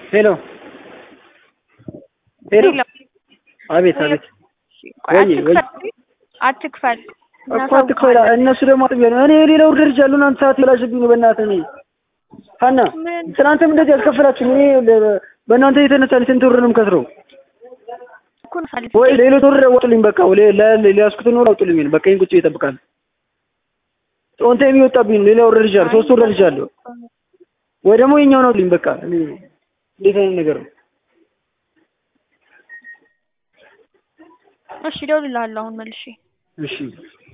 ሄሎ ሄሎ አቤት አቤት ወይ ወይ አትክፈል እኮ አትክፈል። እነሱ ደግሞ አጥቢያ ነው። እኔ ሌላ ውርደር ይቻሉ እናንተ ሰዓት ይበላሽብኝ ነው። በእናትህ እኔ ሀና ትናንትም እንደዚህ አልከፈላችሁም። እኔ በእናንተ የተነሳ ስንት ብር ነው የምከስረው? ወይ ሌሎች ብር አውጡልኝ። በቃ ሊያስኩትን ወር አውጡልኝ። በቃ ይሄን ቁጭ ይጠብቃል። ጦንታ የሚወጣብኝ ነው። ሌላ ውርደር ይቻሉ ሶስት ውርደር ይቻሉ ወይ ደግሞ የኛውን አውጡልኝ። በቃ እኔ እንዴት አይነት ነገር ነው? እሺ እደውልልሃለሁ አሁን መልሼ። እሺ